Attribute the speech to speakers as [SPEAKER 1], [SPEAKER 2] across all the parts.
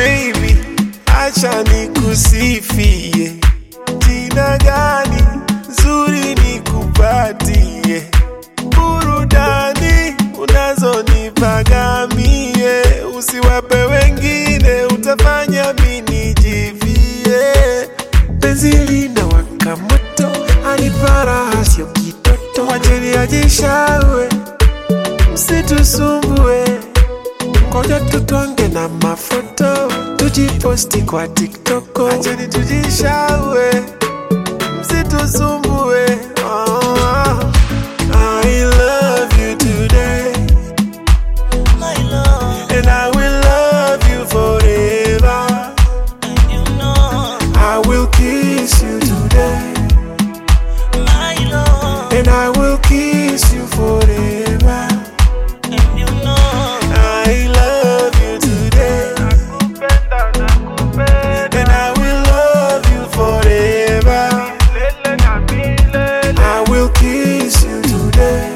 [SPEAKER 1] baby, acha nikusifie. Jina gani nzuri nikupatie? Burudani unazonipaga mie, usiwape wengine, utafanya mimi nijivie. Penzi linawaka moto, anipara sio kitoto, wacheni ajishawe, msitusumbue Ngoja tutwange na mafoto tujiposti kwa TikTok, acheni tujishawe, msitusumbue. Oh, I love you today
[SPEAKER 2] My love,
[SPEAKER 1] and I will love you forever.
[SPEAKER 2] you know,
[SPEAKER 1] I will kiss you today
[SPEAKER 2] my love,
[SPEAKER 1] and I will kiss you forever.
[SPEAKER 2] you know,
[SPEAKER 1] I love you today and I will love you forever. I will kiss you today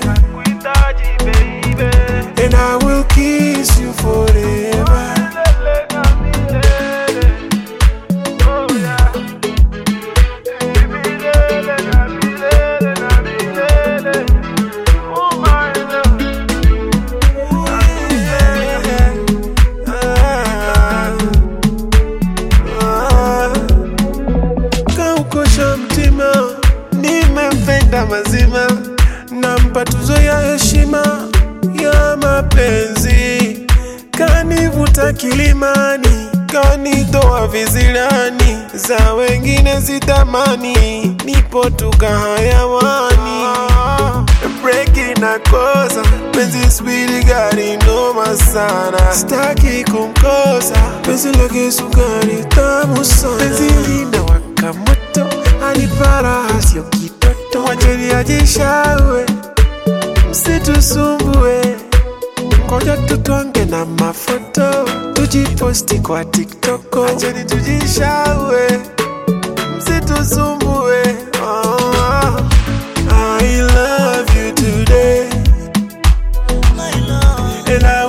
[SPEAKER 1] and I will kiss you forever. Kaukosha mtima, nimempenda mazima, nampa tuzo ya heshima ya mapenzi, kanivuta kilimani, kanitoa vizilani, za wengine zitamani, nipo tuka hayawani breki na kosa penzi spidi gari noma sana staki kumkosa penzi lake sukari tamu sana penzi linawaka moto anipara sio kitoto wacheni ajishawe msitusumbue ngoja tutwange na mafoto tujiposti kwa TikTok acheni tujishawe msitusumbue oh, I love you today
[SPEAKER 2] my love,
[SPEAKER 1] and I